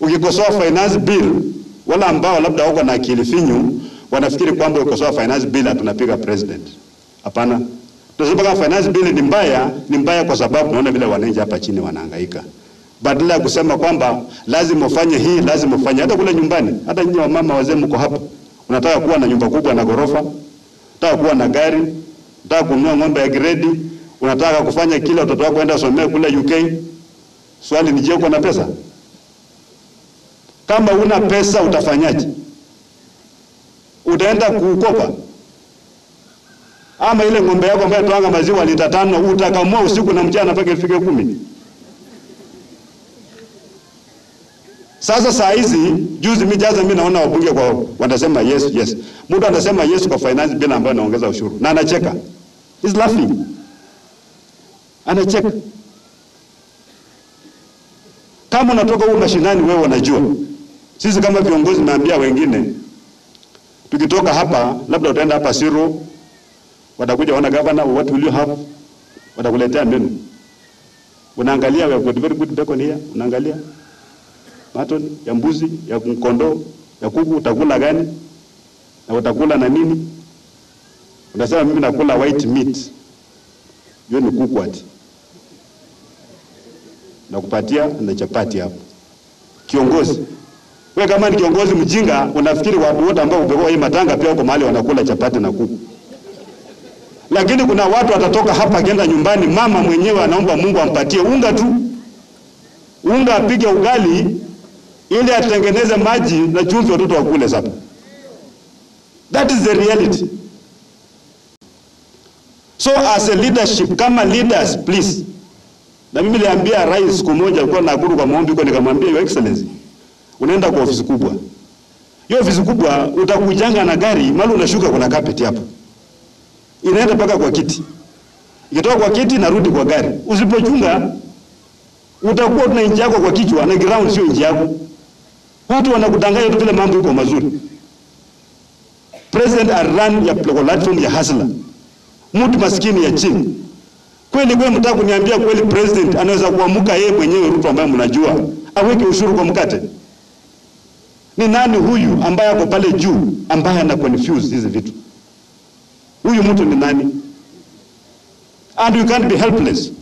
Ukikosoa finance bill, wala ambao labda wako na akili finyu wanafikiri kwamba ukikosoa finance bill hatunapiga president. Hapana, tunasema kama finance bill ni mbaya, ni mbaya kwa sababu tunaona vile wananchi hapa chini wanahangaika, badala ya kusema kwamba lazima ufanye hii, lazima ufanye. Hata kule nyumbani, hata nyinyi wamama wazee mko hapa, unataka kuwa na nyumba kubwa na ghorofa, unataka kuwa na gari, unataka kununua ng'ombe ya gredi, unataka kufanya kile watoto wako waenda somea kule UK. Swali ni je, uko na pesa? Kama una pesa utafanyaje? Utaenda kukopa? Ama ile ng'ombe yako ambayo toanga maziwa lita tano utakamua usiku na mchana mpaka ifike kumi? Sasa saa hizi juzi mimi jaza mimi naona wabunge kwa wanasema yes yes. Mtu anasema yes kwa finance bill ambayo anaongeza ushuru na anacheka. He's laughing. Anacheka. Kama unatoka huko mashinani wewe unajua. Sisi kama viongozi naambia wengine tukitoka hapa labda utaenda hapa Siro watakuja wana governor what will you have watakuletea menu. Unaangalia we have got very good bacon here unaangalia maton ya mbuzi ya kondoo ya kuku utakula gani na utakula na nini unasema mimi nakula white meat hiyo ni kuku ati nakupatia na chapati hapo kiongozi wewe kama ni kiongozi mjinga unafikiri watu wote ambao upewa hii matanga pia wako mahali wanakula chapati na kuku lakini kuna watu watatoka hapa akienda nyumbani mama mwenyewe anaomba Mungu ampatie unga tu unga apige ugali ili atengeneze maji na chumvi watoto wakule sasa. That is the reality. So as a leadership, kama leaders please, na mimi niliambia rais siku moja, alikuwa Nakuru kwa maombi huko, nikamwambia your excellency, unaenda kwa ofisi kubwa. Hiyo ofisi kubwa utakujanga na gari, mali unashuka, kuna carpet hapo, inaenda mpaka kwa kiti, ikitoka kwa kiti narudi kwa gari. Usipochunga utakuwa tuna inji yako kwa kichwa na ground sio inji yako. Watu wanakudanganya tu vile mambo iko mazuri. President aran ya platform ya hasla, mtu maskini ya chini. Kweli kweli, mtaka kuniambia kweli president anaweza kuamuka yeye mwenyewe Ruto ambaye mnajua aweke ushuru kwa mkate? Ni nani huyu ambaye ako pale juu ambaye ana confuse hizi vitu? Huyu mtu ni nani? And you can't be helpless.